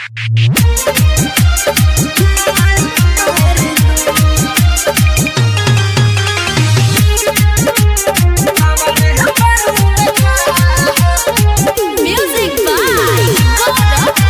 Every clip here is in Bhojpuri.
Music by Gaurav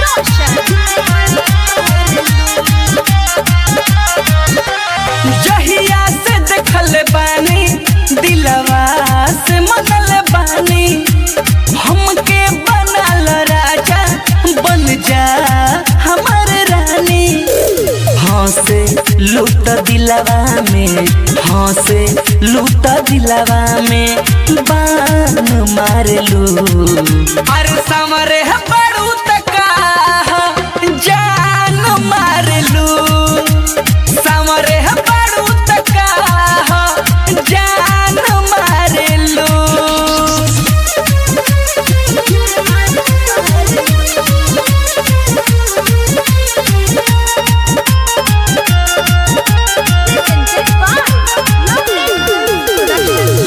जहिया से देखल बानी दिलवा से मनल बानी हमके बनल राजा बन जा हमर रानी हंसे लूट दिलवा में हंसे लूट दिलवा में बान मारलू अरे समरे पड़ू तका जान मारलू समरे पड़ू तका जान मारलू presented by Lovely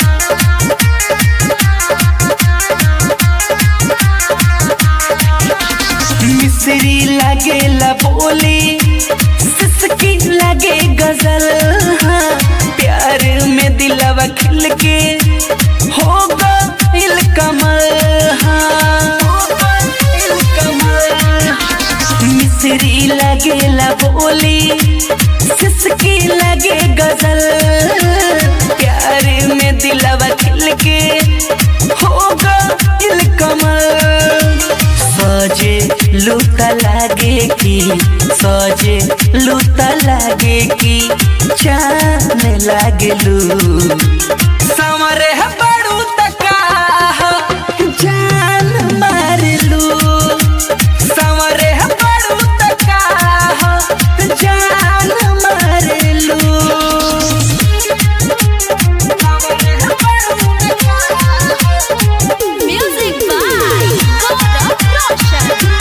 मिश्री लगे बोली सिसकी लगे गजल हाँ, प्यार में दिलवा खिल के हो गइल कमल हाँ, हो गइल कमल। मिश्री लगे बोली सिसकी लगे गजल प्यार में दिलवा खिल के हो गइल कमल सजे लूता लागे की सजे लूता लागे की चान लागे लू समरे बड़ू तका जान मार लू समरे बड़ू तका जान मार लू समरे बड़ू तका Music by Gaurav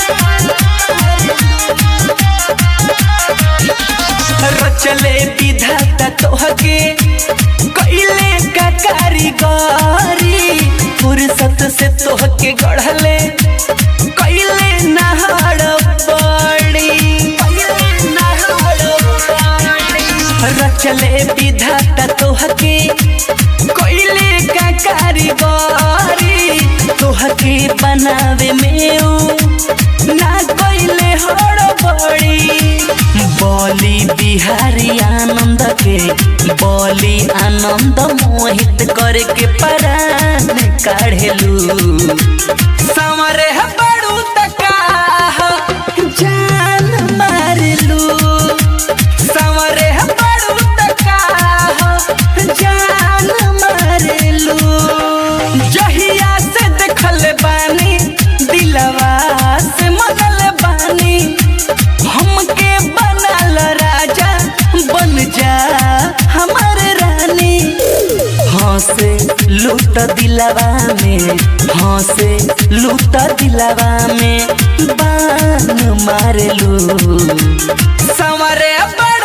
रचले विधाता तोहके कइले का कारीगरी फुर्सत से तोहके गढ़ले कइले नहाड़ बड़ी कइले नहाड़ बड़ी रचले विधाता तोहके कइले का कारीगरी तोहके बनावे में ऊ ना कइले हड़बड़ी बोली बिहारी आनंद के बोली आनंद मोहित करके परान काढ़ेलू समरे बड़ू तका जान मारलू समरे बड़ू तका जान मारलू जहिया से देखल बानी दिलवा से मनल बानी हमके बनल राजा बन जा हमर रानी हंसे लूट दिलवा में हंसे लूट दिलवा में बान मारलू समरे बड़